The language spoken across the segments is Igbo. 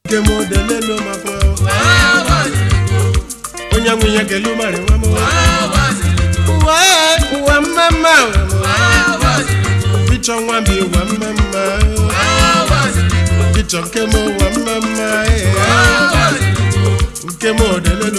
nke m odelelu makwa onye nwe ihe kelu mara nwa m ụwa ụwa mmemme pichọ nwa m ụwa mmemme pichọ nke m ụwa mmemme nke m odelelu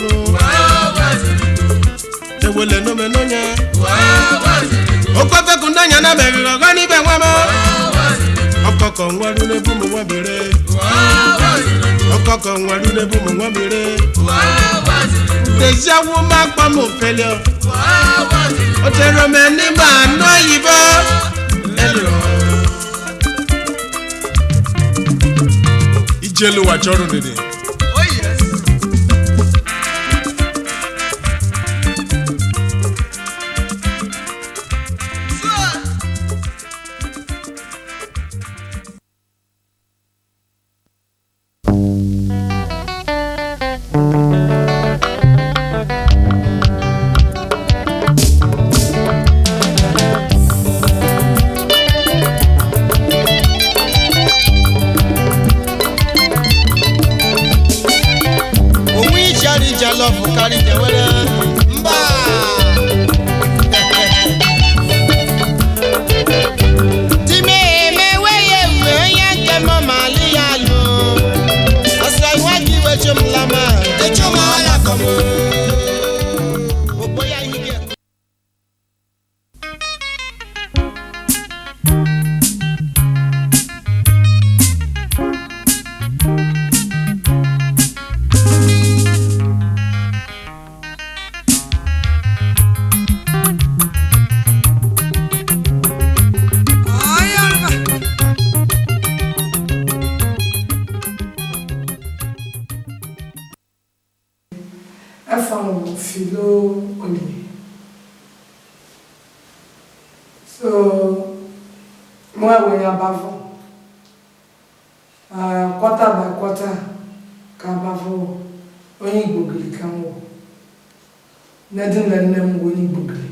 ewele n'omenonya okwefeku ndanya na meriri ọgọ n'ibe nwa m ọkọkọ nwaru n'ebu m nwa bere ọkọkọ nwaru n'ebu m nwa bere deziawu ma kpọ m ofele o tere m n'ime anụ oyibo ijelu ụwa chọrọ dede onwe ijari jalof karị jewere mba time emewe ya ewe onye nke mọ ma alị ya alụ ọsọ iwa gị wecho m lama echo m ala kọm obo ya ihe gị ɛfam filo oli so mo ɛwɔ abavɔ uh, quarter by quarter ka abavɔ onye igbogiri ka m wɔ na di na nne m wɔ onye igbogiri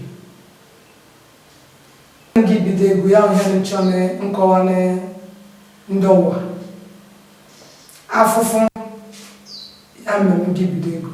gị bido egwu ya ihe nchọ ne nkọwa ne ndị ụwa afụfụ ya mere m gị bido egwu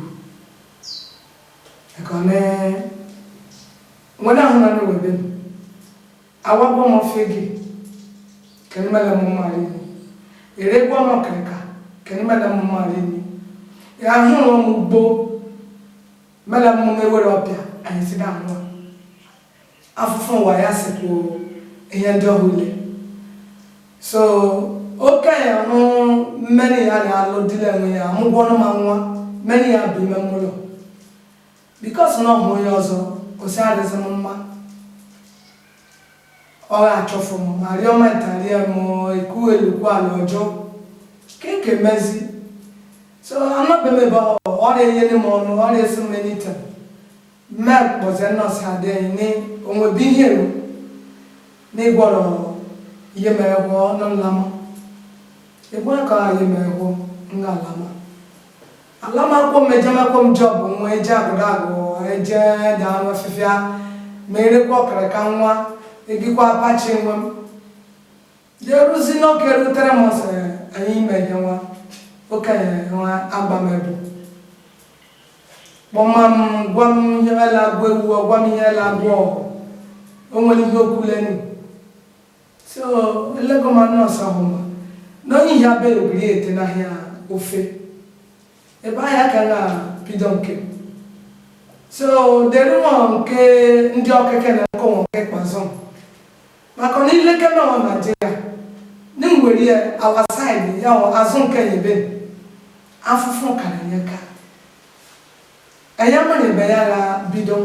ekone nwere ahụ na webe m awagbo m ofe gị kene mele m mmadụ ni ere gbo m kịrịka kene mele m mmadụ ni ya ahụrụ m ugbo mele m mewere ọbịa anyị si da ahụ afụfụ ụwa ya sikwu ihe ndị ọhụle so okenye hụ mmeri ya na-alụ dịla enwe ya amụgwọ ọnụ ma nwa mmeri ya bụ ime mmụlọ bikos na ọhụ onye ọzọ osi adịghịzi m mma ọ ga-achọfụ m ma rịọ ma ntarie m ekwu elukwu ala ọjọọ keke mezi so anọbe m ebe ọ ọrịa enyere m ọnụ ọrịa esi m enite mme kpọzie nọọsụ adịghị ni onwebe ihe eru na ịgwọrọ ihe mere gwọ n'nlama ịgwọ ka ihe mere gwọ nga alama alamakwom ejemakwom jọb nwa eje agụdagụ eje daa afịfịa ma erekwa ọkara ka nwa egikwa apachi nwe m jeruzi n'oke rutere m sị anyị imeghe nwa okenye nwa agbamebu kpọma m gwa m ihe ela agụ ewu gwa m ihe ela agụ ọgụ o nwere ihe okwulenu so elego m nọọsụ ahụ ma na onye ihe abịa ogiri ete n'ahịa ofe ebe ahịa ka na-bido nke so dere nwa nke ndị ọkeke na nkọ nwa nke kpazụ maka na ileke na ọ naijiria na ngwere ya awa saịdị ya ọ azụ nke nyebe afụfụ kara nye ka ẹ̀yà mọ̀rẹ̀ bẹ̀ yára bido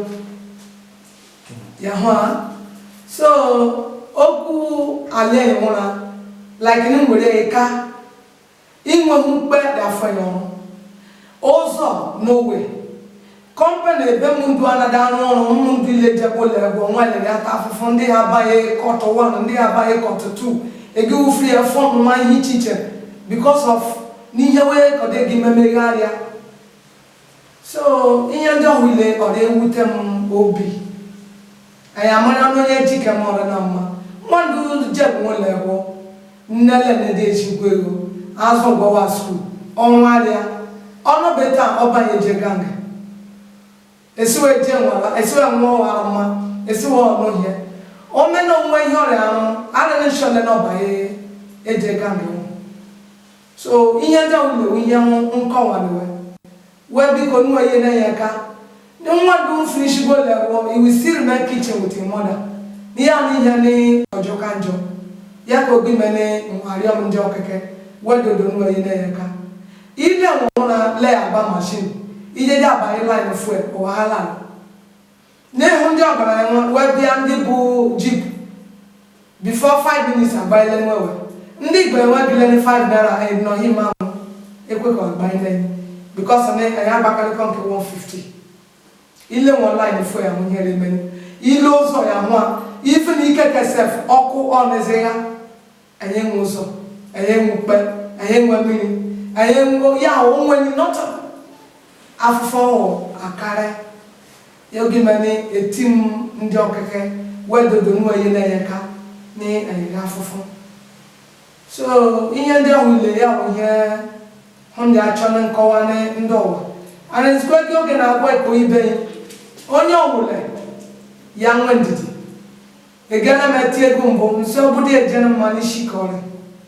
yàhọ́ a so okwu alẹ́ ìmúra like ní nwere ịka inwe mkpe dafọ ya ọrụ ụzọ n'owe kọmpanị ebe m ndu anada arụ ọrụ m ndu ile jekwụla ego nwanyere ata afụfụ ndị ha abaghị kọtụ 1 ndị ha abaghị kọtụ 2 egi wufu ya fọm nwa ihe iche iche because of n'ihe wee kọde gị memegharịa so ihe ndị ọhụle ọ na-ewute m obi anyị amara na onye jike m ọrụ na mma mmadụ jebụ nwere ego nnele na-ede ejigbo ego azụ gbawa skul ọnwa arịa ọnụ beta ọbanye je ganga esiwe je nwara esiwe nwa ọwara mma esiwe ọnụ hie omena onwe ihe ọrịa arụ arịrị nshọle n'ọbanye eje ganga nwụ so ihe ndị ahụ na-ewu ihe nkọwaliwe wee biko nwa ihe na-enye aka nwa dị finish go level you will still remain kitchen with your mother n'ihe ahụ ihe ní ọjọ ka njọ ya ka obi mene nwarịọm ndị ọkeke wedodo nwa ihe na-enye aka ile nwụrụ na le agba mashin ije dị abanye line fuel ọwahala n'ihu ndị ọgaranya nwa wee bịa ndị bụ jeep before 5 minutes agbanyela nwewe ndị igbo enwebile ni 5 naira nọghị ma ekwe ka agbanyela because na anyị agbakarịkọ nke 150 ile nwe line fuel ya nwụnyere menu ile ụzọ ya hụ a ife na ike kesef ọkụ ọnụzi ya anyị nwe ụzọ anyị nwe ukpe anyị nwe mmiri anyị nwe ya onwenyi nọta afụfụ ọhụụ akarị ya oge mene eti m ndị ọkeke wedodo nwa ihe na-enye ka na anyị afụfụ so ihe ndị ahụ ile ya bụ ihe hụ ndị achọ na nkọwa na ndị ụwa ana ezikwe gị oge na-agwa ikpo ibe ya onye ọbụla ya nwe ndidi egana m eti ego mbụ nso obodo ejena mma n'isi ka ọrịa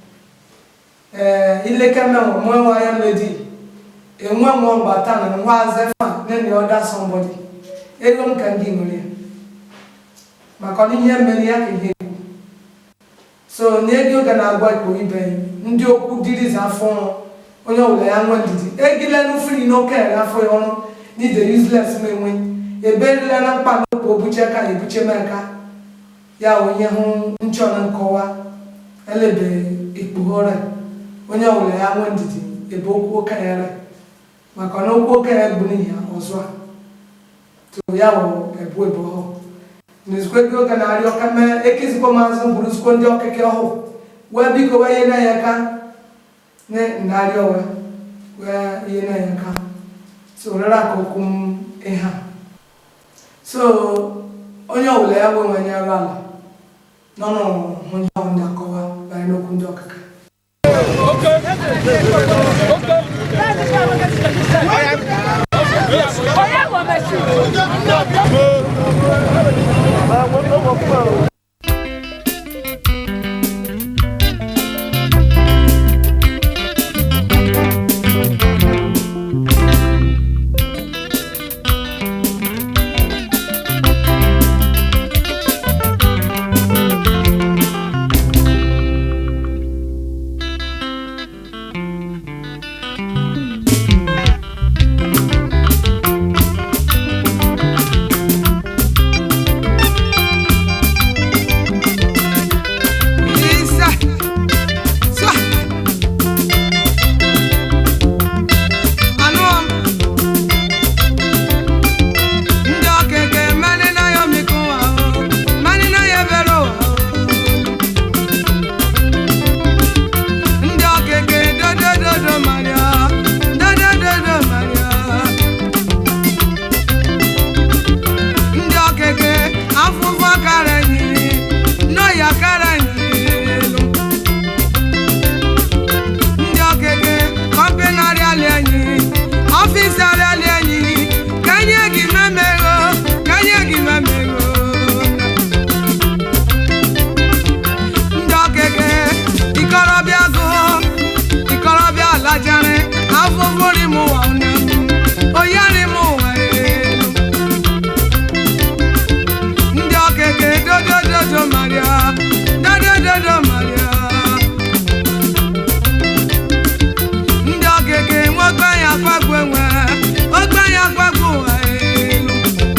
ee ilekeme nwe nwa ya ledi enwe nwa mgbata na nwa azefa nene ọda somebody ego m ka ndị nwere ya maka na ihe mere ya ka ihe egwu so na ego oge na-agwa ikpo ibe ya ndị okwu dirizi afọ ọrụ onye ọbụla ya nwe ndidi egile n'ufiri n'oke ere afọ ya ọrụ n'ide useless menwe eberila na mkpa n'okwu obuche ka ebuche m aka ya onye hụ nchọ na nkọwa elebe ikpughore onye ọbụla ya nwe ndidi ebe okwu okenye re maka na okwu okenye bụ n'ihi ya ọzọ a to ya wụ ebu ebu ọhụụ n'izikwe gị oge na-arịọ ka mee ekizikwa maazị mburuzikwo ndị ọkịka ọhụụ wee biko wee ihe na-enye aka narịọ wee wee ihe na-enye aka so rere aka okwu m ihe a so onye ọbụla ya wee nwanye arụ ala n'ọnụ hụ ndị ahụ ndị akọwa banyere n'okwu ndị ọkịka Isa. Sa. Anụọm. Ndị okeke mmanị na ya omiko ụwa o, mmanị na ya ebere ụwa o. Ndị okeke dodododo Maria, dodododo Maria. Ndị okeke afụfụ kara nyiri, n'ọya kara nyiri elu. ndị okeke kọmpenarị alị enyi ọfịs alị alị enyi ka nye gị memego ka nye gị memego ndị okeke ikorobịa gụ ikorobịa lajari afụfụri m ụwa nne m oyari m ụwa elu ndị okeke dodododo maria dodododo maria ndị okeke nwe ogbenye akwagbu enwe ogbenye akwagbu ụwa elu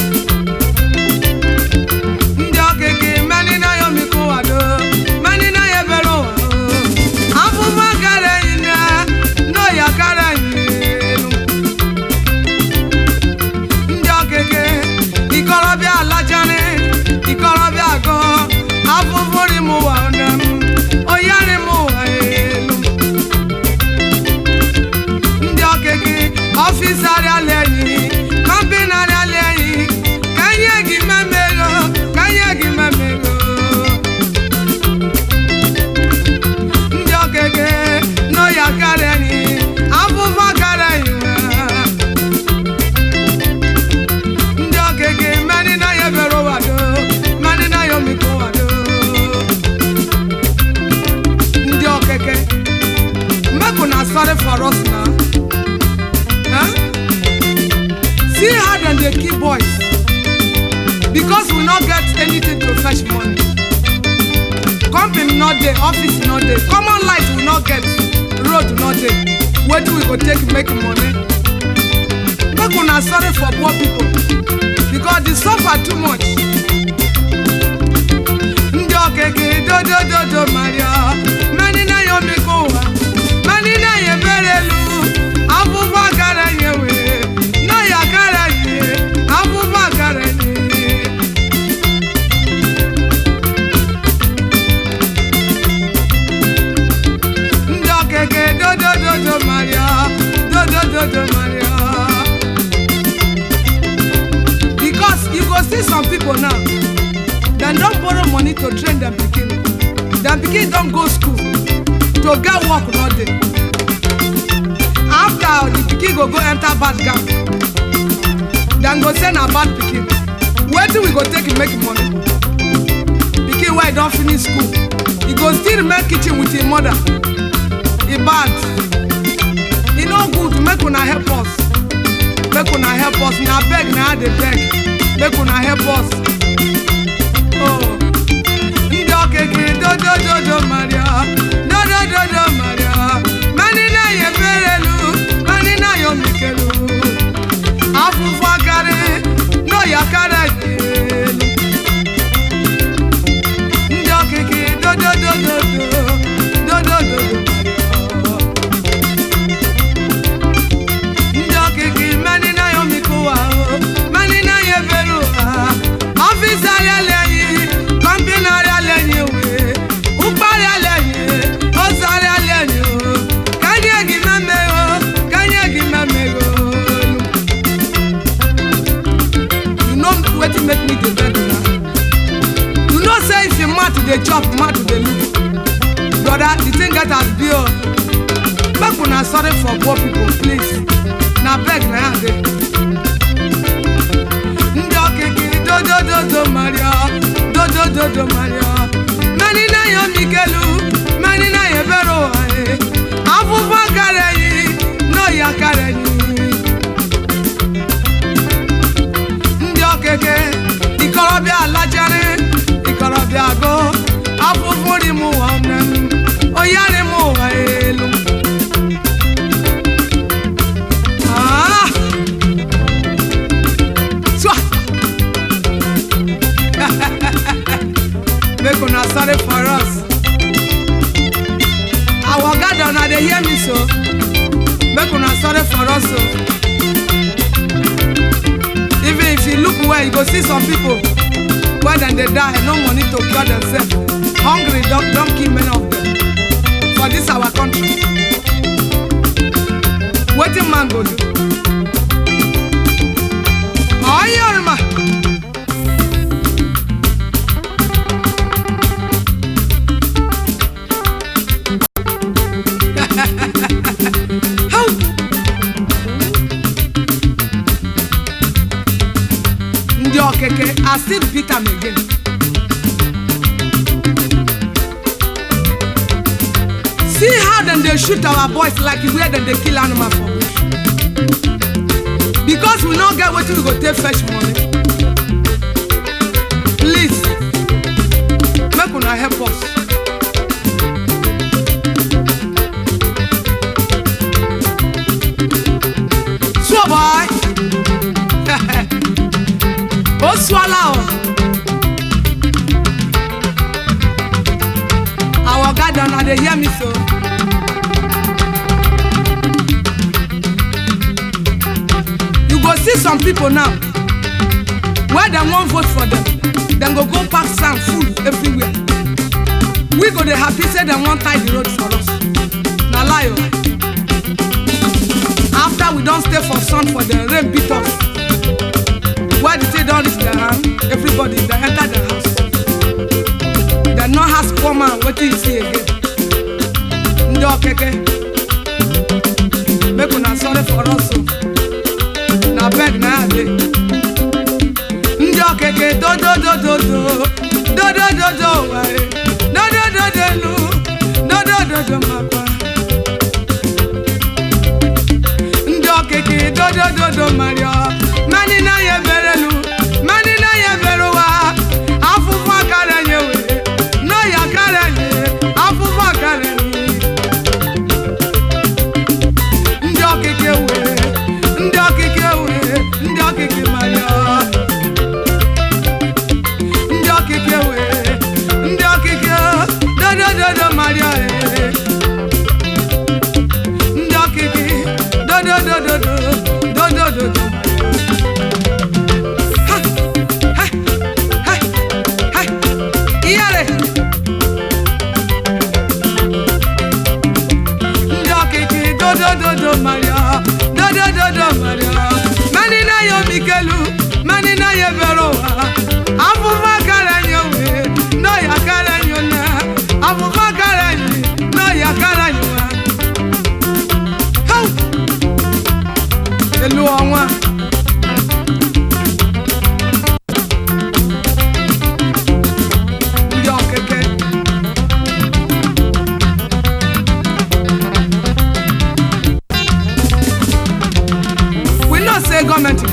ndị okeke mmanị na ya omiko ụwa do mmanị na ya ebere ụwa o afụfụ kara enyi na n'oya kara enyi elu ndị okeke ikorobịa alachari ikorobịa agụ afụfụri m ụwa nne m oyari m ụwa elu ndị okeke ọfịs arịala enyi kọmpini arịala enyi ka nye gị memego ka nye gị memego ndị okeke n'oya ka no dey office no dey common light we no get road no dey wetin we go take make money make una sorry for poor people because the suffer too much ndị okeke dodododo maria mani na ya omiko ụwa mani na ya ebere elu afụfụ akara nye wee na ya akara nye afụfụ akara nye ndị okeke dodododo maria dodododo maria because you go see some people now dem don borrow money to train dem pikin dem pikin don go school to get work no dey after the pikin go go enter bad gang dem go say na bad pikin wetin we go take make money pikin wey don finish school e go still remain kitchen with im mother e bad e no good make una help us make una help us na beg na i dey beg make una help us. Oh. ndị okeke dodododo maria dodododo maria mani na ya eberelu mani na ya omikelu afụfụ akarị n'oyi akara elu ndị okeke dododododo dodododo ndị okeke mani na ya omikuwa mani na ya ebere ụha ọfịs arịala enyi kọmpina arịala enyi wee ụkparị ala enyi ozu arịala enyi o kanye gị memego kanye gị memego you know wetin make me dey beg una you know say if you mouth dey chop mouth dey look brother the thing get as be o make una sorry for poor people please na beg na ya dey. ndị okike dodododo maria dodododo maria mani na ya omikelu mani na ya ebere ụwa e afụfụ akara enyi n'oyi akara enyi ndị okike ikorobịa alachari ikorobịa go afụfụ ri m ụwa nne m oyari m ụwa elu Ah! Twa! make una sorry for us our god una dey hear me so make una sorry for us o even if you look well you go see some people when dem dey die no money to cure themselves hungry don don kill many of them for this our country wetin man go do ọyọ orima. How? ndị okeke I still beat am again. see how dem dey shoot our boys like where dem dey kill animal for bush because we no get wetin we go take fetch money please make una help us. so boy o suala o our oga dem na dey hear me so. you go see some people now wey dem wan vote for dem dem go go pack sand full everywhere we go dey happy say dem wan tie the road for us na lie o after we don stay for sun for dem rain beat us why the thing don reach their hand everybody dey enter their house dem no ask poor man wetin he see again ndị okeke make una sorry for us o na beg na ya dey ndị okeke dododododo dodododo were dodododolu dodododo makwa ndị okeke dodododo mario mani na ya eberelu mani na ya eberuwa afụfụ akara nye were n'oyi akara nye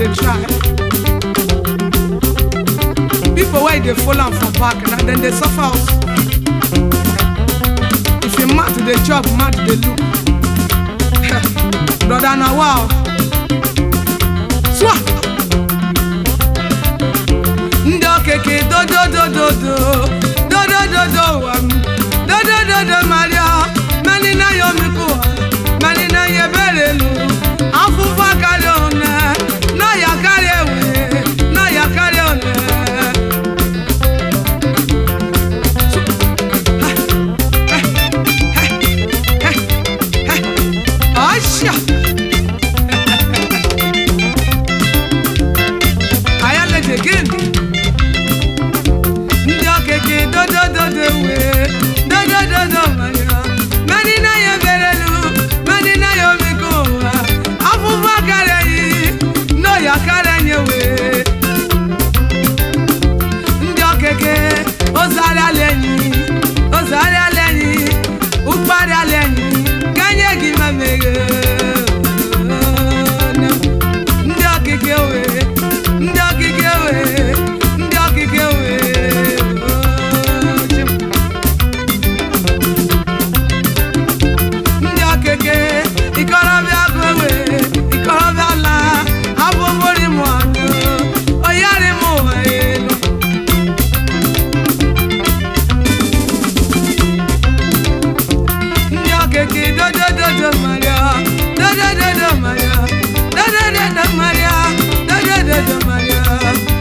dey try people wey dey follow am for back na dem dey suffer also if you mouth dey chop mouth dey look brother na wa o swa ndị okeke dododododo dodododo wa m dodododo maria mani na ya omikwu mani na ya ebere elu afụfụ karịa one na ya karịa ewe na ya karịa one Asha! Ayala again. Ndị okeke dodododo wee dodododo manya mani na ya berelu mani na ya omeko ụwa afụfụ akarịghị no ya karịanye wee ndị okeke ozarịala enyi ozarịala enyi ụkparịala enyi kanye gị ma meghe ndị okike wee ndị okike wee ndị okike wee ndị okike ikorobịa gowe ikorobịa la abụbụri m ọnụ oyari m ụwa elu ndị okike dodododo maria dodododo maria dodododo maria dodododo maria